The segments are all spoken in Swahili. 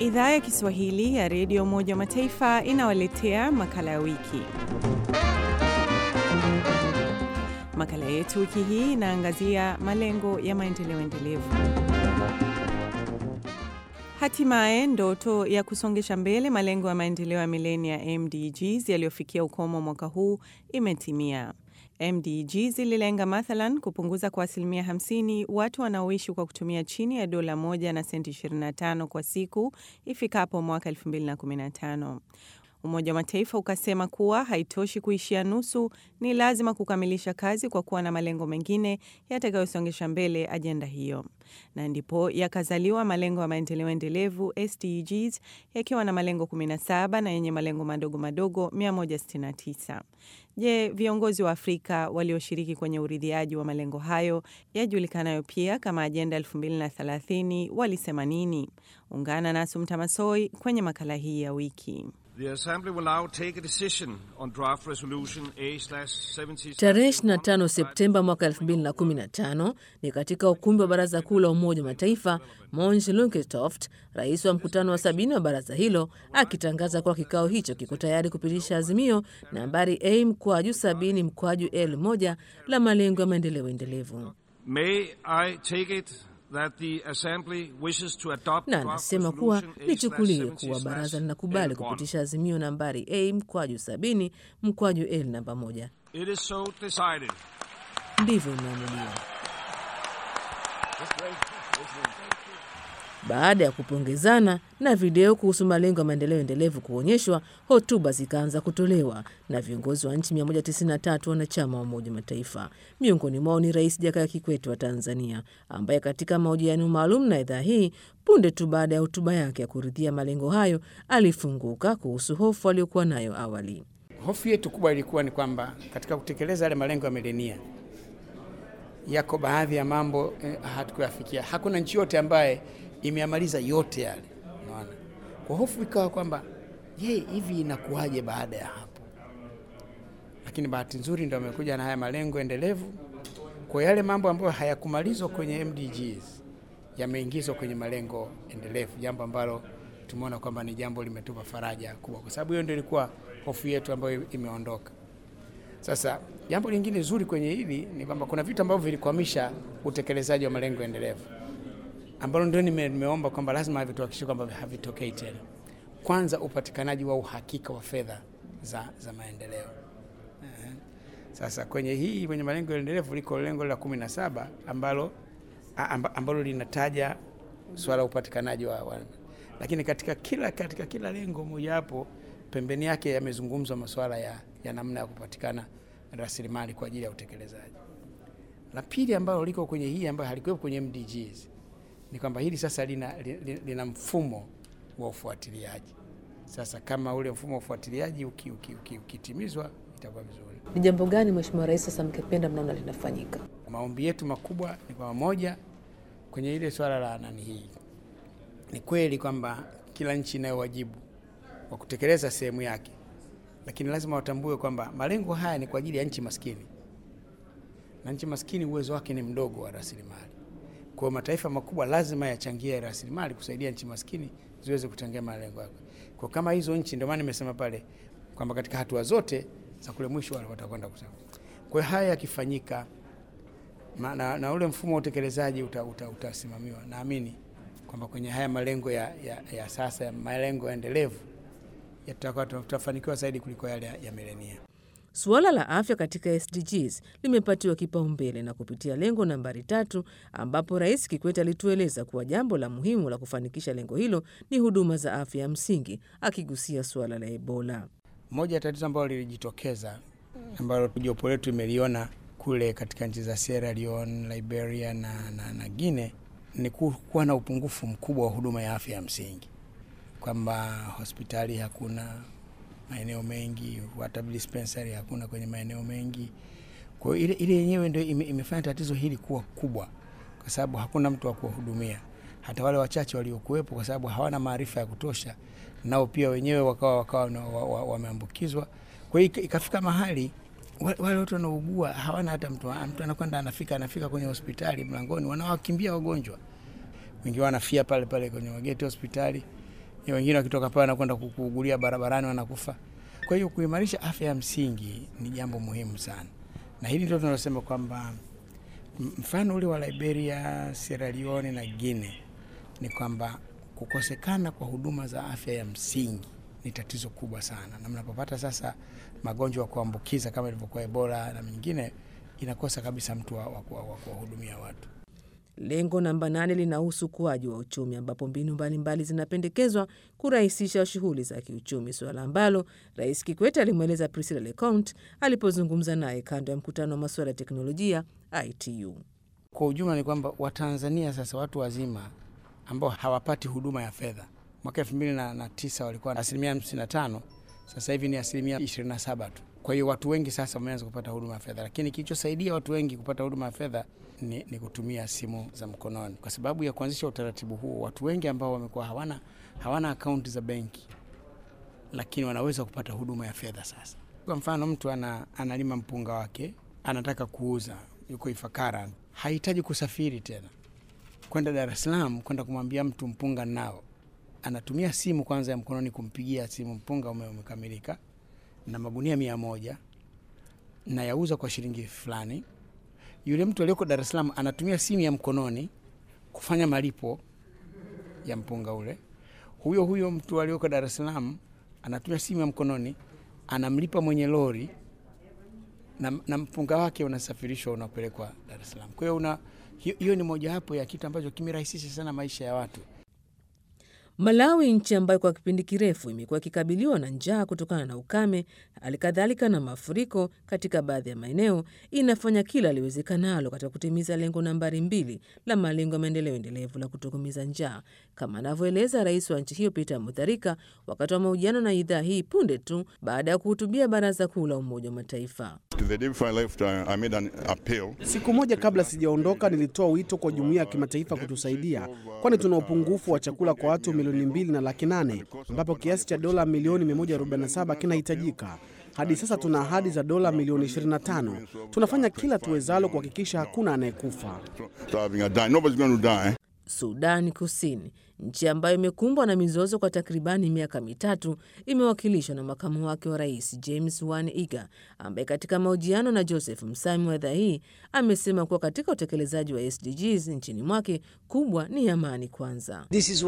Idhaa ya Kiswahili ya Redio Umoja wa Mataifa inawaletea makala ya wiki. Makala yetu wiki hii inaangazia malengo ya maendeleo endelevu. Hatimaye ndoto ya kusongesha mbele malengo ya maendeleo ya milenia MDGs yaliyofikia ukomo mwaka huu imetimia. MDGs zililenga mathalan kupunguza kwa asilimia 50 watu wanaoishi kwa kutumia chini ya dola moja na senti 25 kwa siku ifikapo mwaka 2015. Umoja wa Mataifa ukasema kuwa haitoshi kuishia nusu, ni lazima kukamilisha kazi kwa kuwa na malengo mengine yatakayosongesha mbele ajenda hiyo, na ndipo yakazaliwa malengo ya maendeleo endelevu SDGs yakiwa na malengo 17 na yenye malengo madogo madogo 169. Je, viongozi wa Afrika walioshiriki kwenye uridhiaji wa malengo hayo yajulikanayo pia kama ajenda 2030 walisema nini? Ungana na Asumta Masoi kwenye makala hii ya wiki. Tarehe 25 Septemba mwaka 2015 ni katika ukumbi wa Baraza Kuu la Umoja wa Mataifa, Mons Lunketoft, rais wa mkutano wa sabini wa baraza hilo, akitangaza kuwa kikao hicho kiko tayari kupitisha azimio nambari A mkwaju sabini mkwaju L moja la malengo ya maendeleo endelevu na anasema kuwa lichukuliwe kuwa baraza linakubali kupitisha azimio nambari A mkwaju sabini mkwaju L namba moja. Ndivyo imeamuliwa. Baada ya kupongezana na video kuhusu malengo ya maendeleo endelevu kuonyeshwa, hotuba zikaanza kutolewa na viongozi wa nchi 193 wanachama wa Umoja wa Mataifa. Miongoni mwao ni Rais Jakaya Kikwete wa Tanzania, ambaye katika mahojiano maalum na idhaa hii punde tu baada ya hotuba yake ya kuridhia malengo hayo alifunguka kuhusu hofu aliyokuwa nayo awali. Hofu yetu kubwa ilikuwa ni kwamba katika kutekeleza yale malengo ya milenia yako baadhi ya mambo eh, hatukuyafikia. Hakuna nchi yote ambaye imeamaliza yote yale, unaona. Kwa hofu ikawa kwamba je, hivi inakuwaje baada ya hapo? Lakini bahati nzuri ndio amekuja na haya malengo endelevu. Kwa yale mambo ambayo hayakumalizwa kwenye MDGs yameingizwa kwenye malengo endelevu, jambo ambalo tumeona kwamba ni jambo limetupa faraja kubwa, kwa sababu hiyo ndio ilikuwa hofu yetu ambayo imeondoka. Sasa jambo lingine zuri kwenye hili ni kwamba kuna vitu ambavyo vilikwamisha utekelezaji wa malengo endelevu ambalo ndio nime, nimeomba kwamba lazima havituhakikishe kwamba havitokei tena. Kwanza, upatikanaji wa uhakika wa fedha za, za maendeleo. Sasa kwenye hii kwenye malengo endelevu liko lengo la kumi na saba ambalo, ambalo linataja swala la upatikanaji wa, wa, lakini katika kila, katika kila lengo mojawapo pembeni yake yamezungumzwa masuala ya, ya namna ya kupatikana rasilimali kwa ajili ya utekelezaji. La pili ambalo liko kwenye hii ambayo halikuwepo kwenye MDGs ni kwamba hili sasa lina, lina, lina mfumo wa ufuatiliaji. Sasa kama ule mfumo wa ufuatiliaji ukitimizwa uki, uki, uki itakuwa vizuri. Ni jambo gani Mheshimiwa Rais sasa mkipenda mnaona linafanyika? Maombi yetu makubwa ni kwa moja kwenye ile swala la nani, hii ni kweli kwamba kila nchi inayo wajibu wa kutekeleza sehemu yake, lakini lazima watambue kwamba malengo haya ni kwa ajili ya nchi maskini, na nchi maskini uwezo wake ni mdogo wa rasilimali. Kwa mataifa makubwa lazima yachangie rasilimali kusaidia nchi maskini ziweze kuchangia malengo yake. Kwa kama hizo nchi, ndio maana nimesema pale kwamba katika hatua zote za kule mwisho watakwenda kusema. Kwa hiyo haya yakifanyika na, na ule mfumo wa utekelezaji utasimamiwa, uta, uta naamini kwamba kwenye haya malengo ya, ya, ya sasa ya malengo endelevu tutafanikiwa zaidi kuliko yale ya, ya milenia. Suala la afya katika SDGs limepatiwa kipaumbele na kupitia lengo nambari tatu, ambapo Rais Kikwete alitueleza kuwa jambo la muhimu la kufanikisha lengo hilo ni huduma za afya ya msingi, akigusia suala la Ebola. Moja ya tatizo ambalo lilijitokeza ambalo jopo letu imeliona kule katika nchi za Sierra Leone, Liberia na, na, na Guinea ni kuwa na upungufu mkubwa wa huduma ya afya ya msingi, kwamba hospitali hakuna maeneo mengi, hata dispensary hakuna kwenye maeneo mengi. Kwa hiyo ile ile yenyewe ndio ime, imefanya tatizo hili kuwa kubwa, kwa sababu hakuna mtu wa kuwahudumia. Hata wale wachache waliokuwepo, kwa sababu hawana maarifa ya kutosha, nao pia wenyewe wakawa wakawa wameambukizwa wa, wa, wa kwa hiyo ikafika mahali wale watu wanaugua hawana hata mtu, mtu anakwenda anafika anafika kwenye hospitali mlangoni, wanawakimbia wagonjwa, wengi wanafia pale pale kwenye mageti hospitali wengine wakitoka pale wanakwenda kuugulia barabarani wanakufa. Kwa hiyo kuimarisha afya ya msingi ni jambo muhimu sana, na hili ndio tunalosema kwamba mfano ule wa Liberia, Sierra Leone na Guinea ni kwamba kukosekana kwa huduma za afya ya msingi ni tatizo kubwa sana, na mnapopata sasa magonjwa ya kuambukiza kama ilivyokuwa Ebola na mengine, inakosa kabisa mtu wa kuwahudumia watu. Lengo namba nane linahusu ukuaji wa uchumi ambapo mbinu mbalimbali zinapendekezwa kurahisisha shughuli za kiuchumi, suala ambalo Rais Kikwete alimweleza Priscilla Leconte alipozungumza naye kando ya mkutano wa masuala ya teknolojia ITU. Kwa ujumla ni kwamba Watanzania sasa watu wazima ambao hawapati huduma ya fedha mwaka elfu mbili na tisa walikuwa asilimia hamsini na tano sasa hivi ni asilimia ishirini na saba tu. Kwa hiyo watu wengi sasa wameanza kupata huduma ya fedha, lakini kilichosaidia watu wengi kupata huduma ya fedha ni, ni kutumia simu za mkononi. Kwa sababu ya kuanzisha utaratibu huo, watu wengi ambao wamekuwa hawana, hawana akaunti za benki, lakini wanaweza kupata huduma ya fedha sasa. Kwa mfano mtu ana, analima mpunga wake anataka kuuza, yuko Ifakara, hahitaji kusafiri tena kwenda Dar es Salaam kwenda kumwambia mtu mpunga nao, anatumia simu kwanza ya mkononi kumpigia simu, mpunga ume umekamilika na magunia mia moja na yauza kwa shilingi fulani. Yule mtu aliyoko Dar es Salaam anatumia simu ya mkononi kufanya malipo ya mpunga ule. Huyo huyo mtu aliyoko Dar es Salaam anatumia simu ya mkononi anamlipa mwenye lori na, na mpunga wake unasafirishwa unapelekwa Dar es Salaam. Kwa hiyo una hiyo ni mojawapo ya kitu ambacho kimerahisisha sana maisha ya watu. Malawi, nchi ambayo kwa kipindi kirefu imekuwa ikikabiliwa na njaa kutokana na ukame, hali kadhalika na mafuriko katika baadhi ya maeneo, inafanya kila liwezekanalo katika kutimiza lengo nambari mbili la malengo ya maendeleo endelevu la kutokomeza njaa, kama anavyoeleza rais wa nchi hiyo Peter Mutharika wakati wa mahojiano na idhaa hii punde tu baada ya kuhutubia Baraza Kuu la Umoja wa Mataifa. Siku moja kabla sijaondoka, nilitoa wito kwa jumuiya ya kimataifa kutusaidia, kwani tuna upungufu wa chakula kwa watu milioni mbili na laki nane ambapo kiasi cha dola milioni 147 kinahitajika. Hadi sasa tuna ahadi za dola milioni 25. Tunafanya kila tuwezalo kuhakikisha hakuna anayekufa. Sudani Kusini, nchi ambayo imekumbwa na mizozo kwa takribani miaka mitatu, imewakilishwa na makamu wake wa rais James Wan Iga, ambaye katika mahojiano na Joseph Msami wa idhaa hii amesema kuwa katika utekelezaji wa SDGs nchini mwake kubwa ni amani kwanza.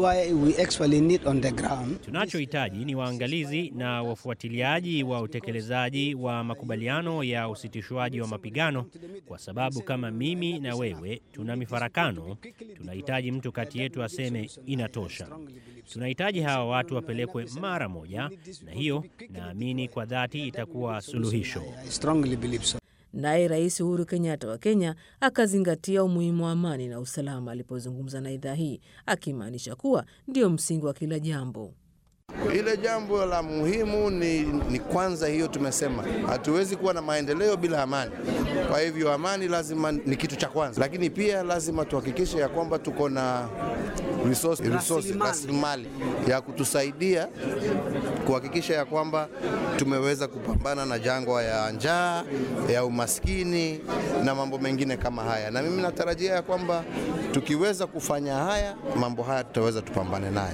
Tunachohitaji ni waangalizi na wafuatiliaji wa utekelezaji wa makubaliano ya usitishwaji wa mapigano, kwa sababu kama mimi na wewe tuna mifarakano, tunahitaji mtu kati yetu aseme inatosha. Tunahitaji hawa watu wapelekwe mara moja, na hiyo naamini kwa dhati itakuwa suluhisho. Naye Rais Uhuru Kenyatta wa Kenya akazingatia umuhimu wa amani na usalama alipozungumza na idhaa hii, akimaanisha kuwa ndio msingi wa kila jambo. Ile jambo la muhimu ni, ni kwanza hiyo tumesema, hatuwezi kuwa na maendeleo bila amani. Kwa hivyo amani lazima ni kitu cha kwanza, lakini pia lazima tuhakikishe ya kwamba tuko na rasilimali ya kutusaidia kuhakikisha ya kwamba tumeweza kupambana na jangwa ya njaa, ya umaskini na mambo mengine kama haya, na mimi natarajia ya kwamba tukiweza kufanya haya mambo haya tutaweza tupambane naye.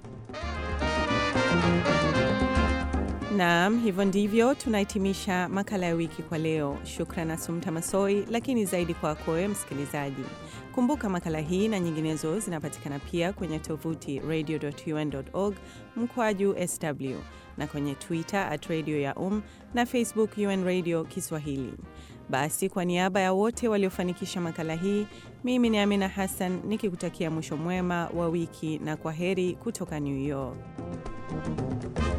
Naam, hivyo ndivyo tunahitimisha makala ya wiki kwa leo. Shukran Asumta Masoi, lakini zaidi kwako wewe msikilizaji. Kumbuka makala hii na nyinginezo zinapatikana pia kwenye tovuti radio.un.org mkwaju sw na kwenye Twitter at radio ya um na Facebook UN Radio Kiswahili. Basi kwa niaba ya wote waliofanikisha makala hii, mimi ni Amina Hassan nikikutakia mwisho mwema wa wiki na kwa heri kutoka New York.